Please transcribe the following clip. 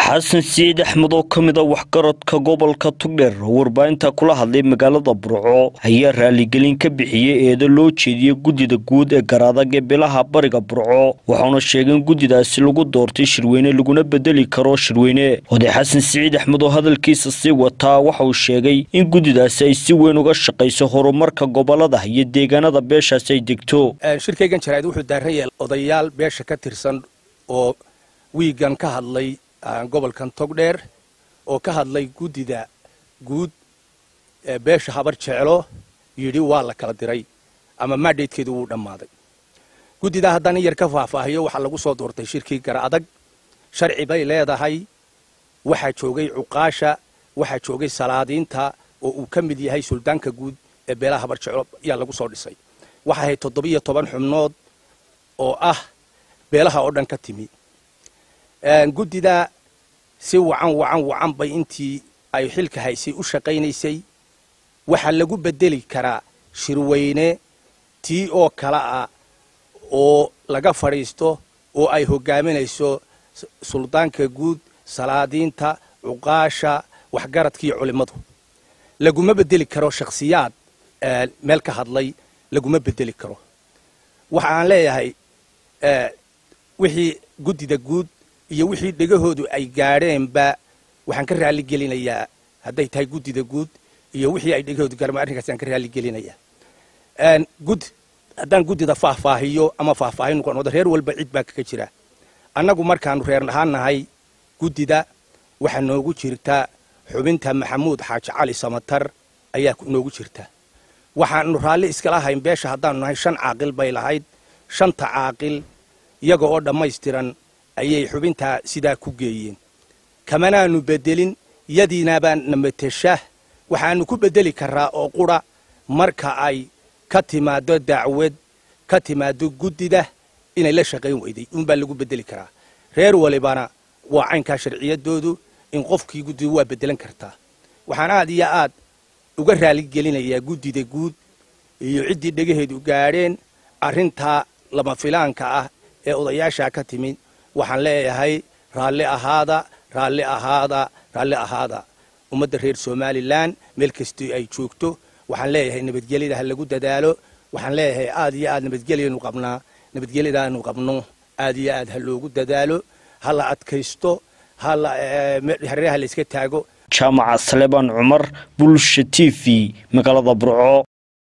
xasan siciid axmed oo ka mid a waxgaradka gobolka tugdheer oo warbaahinta kula hadlay magaalada burco ayaa raaligelin ka bixiyey eedo loo jeediyey guddida guud ee garaadag ee bilaha bariga burco waxauna sheegay in guddidaasi lagu doortay shirweyne laguna bedeli karo shirweyne oday xasan siciid axmed oo hadalkiisa sii wataa waxa uu sheegay in guddidaasi ay si weyn uga shaqayso horumarka gobolada iyo deegaanada beeshaasi ay degto shirkaygan jaraa'id wuxuu daaran yahay odayaal beesha ka tirsan oo wiigan ka hadlay gobolkan togdheer oo ka hadlay guddida guud ee beesha habar jeclo yidhi waa la kala diray ama maadhaydkeedu wuu dhammaaday guddidaa haddaan in yar ka faahfaahiyo waxaa lagu soo doortay shirkii gara adag sharci bay leedahay waxaa joogay cuqaasha waxaa joogay salaadiinta oo uu ka mid yahay suldaanka guud ee beelaha habar jeclo ayaa lagu soo dhisay waxay ahayd toddobiyo toban xubnood oo ah beelaha oo dhan ka timi guddida si wacan wacan wacan bay intii ay xilka haysay u shaqaynaysay waxaa lagu bedeli karaa shirweyne tii oo kale ah oo laga fadhiisto oo ay hogaaminayso suldaanka guud salaadiinta cuqaasha waxgaradka iyo culimmadu laguma bedeli karo shakhsiyaad meel ka hadlay laguma bedeli karo waxa aan leeyahay wixii guddida guud iyo wixii dhegahoodu ay gaadheenba waxaan ka raali gelinayaa hadday tahay guddida guud iyo wixii ay dhegahoodu gaareen arrinkaas aan ka raali gelinayaa gud haddaan guddida faahfaahiyo ama faahfaahin noqon wada reer walba cid baa kaga jira annagu markaanu reer ahaan nahay guddida waxaa noogu jirta xubinta maxamuud xaaji cali samatar ayaa noogu jirta waxaanu raalli iskala ahayn beesha haddaanu nahay shan caaqil bay lahayd shanta caaqil iyaga oo dhammaystiran ayay xubintaa sidaa ku geeyeen kamanaanu bedelin yadiinabaa namatesha waxaanu ku bedeli karaa oo qura marka ay ka timaado dacwad ka timaado guddida inay la shaqayn weyday uunbaa lagu bedeli karaa reer walibana waa caynkaa sharciyadoodu in qofkii guddida waa bedelan kartaa waxaan aad iyo aad uga raaligelinayaa guddida guud iyo ciddii dhegaheedu gaadheen arrintaa lama filaanka ah ee odayaashaa ka timid waxaan leeyahay raalli ahaada raalli ahaada raalli ahaada ummadda reer somalilan meel kastii ay joogto waxaan leeyahay nabadgelyada ha lagu dadaalo waxaan leeyahay aad iyo aad nabadgelyanu qabnaa nabadgelyadaanu qabno aad iyo aad ha loogu dadaalo ha la adkaysto hareeraha la iska taago jaamaca salebaan cumar bulsha t v magaalada burco